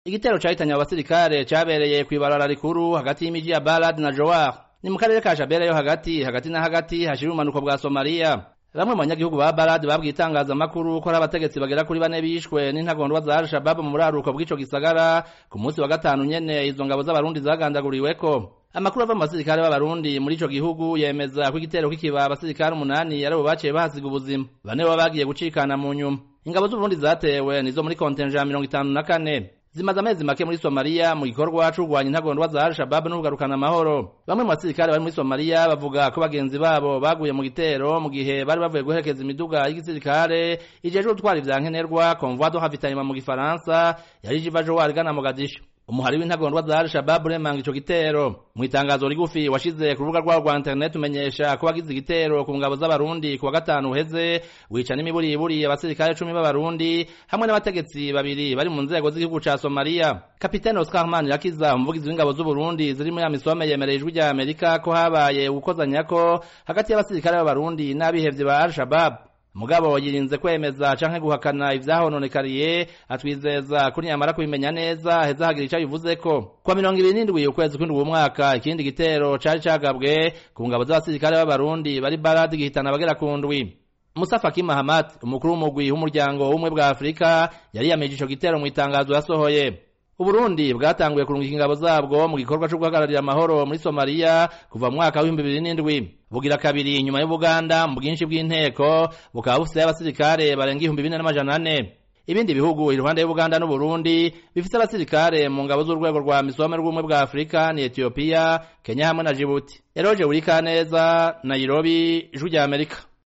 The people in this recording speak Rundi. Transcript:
igitero cahitanye abo basirikare cabereye kw'ibarara rikuru hagati y'imiji ya Balad na Jowar ni mu karere ka Shabelle yo hagati hagati na hagati hashira umanuko bwa Somalia bamwe mu banyagihugu ba Balad babwiye itangazamakuru ko ari abategetsi bagera kuri bane bishwe n'intagondwa za Al-Shabaab mu buraruko bw'ico gisagara ku munsi wa gatanu nyene izo ngabo z'abarundi zagandaguriweko amakuru ava mu basirikare b'abarundi muri ico gihugu yemeza ko igitero kikiba abasirikare umunani aribo baciye bahasiga ubuzima bane baba bagiye gucikana mu nyuma ingabo z'uburundi zatewe nizo muri kontenja ya mirongo itanu na kane zimaze amezi make muri Somalia mu gikorwa co kurwanya intagondwa za Al-Shabaab no kugarukana amahoro bamwe mu basirikare bari muri Somalia bavuga ko bagenzi babo baguye mu gitero mu gihe bari bavuye guherekeza imiduga y'igisirikare ijejwe gutwara ivyankenerwa convoi de ravitaillement mu gifaransa yari iva Jowar igana Mogadishu umuhari w'intagondwa za Al-Shabaab uremanga ico gitero mu itangazo rigufi washize ku rubuga rwabo rwa internet umenyesha ko wagize igitero ku ngabo z'abarundi ku wa gatanu uheze wica n'imiburiburi abasirikare cumi b'abarundi hamwe n'abategetsi babiri bari mu nzego z'igihugu ca Somalia kapitene Oscar Manirakiza umuvugizi w'ingabo z'Uburundi ziri muri amisome yemereye ijwi rya Amerika ko habaye ugukozanyako hagati y'abasirikare b'abarundi n'abihevye ba Al-Shabaab mugabo yirinze kwemeza canke guhakana ivyahononekariye atwizeza ko niyamara kubimenya neza heza hagira ico bivuzeko kwa mirongo ibiri n'indwi ukwezi kw'indwi uwo mwaka ikindi gitero cari cagabwe ku ngabo z'abasirikare b'abarundi bari baradi gihitana abagera ku ndwi Musa Faki Mahamat umukuru w'umugwi w'umuryango w'umwe bwa Afurika yari yameje ico gitero mu itangazo yasohoye Uburundi bwatanguye kurungika ingabo zabwo mu gikorwa cyo guhagararira amahoro muri Somalia kuva mu mwaka w'ibihumbi bibiri n'indwi bugira kabiri inyuma y'Ubuganda mu bwinshi bw'inteko bukaba bufise abasirikare barenga ibihumbi bine n'amajana ane ibindi bihugu iruhande y'Ubuganda n'Uburundi bifise abasirikare mu ngabo z'urwego rwa misome rw'ubumwe bwa Afurika ni Ethiopia Kenya hamwe na Djibouti Eroje Urikaneza Nairobi Ijwi rya Amerika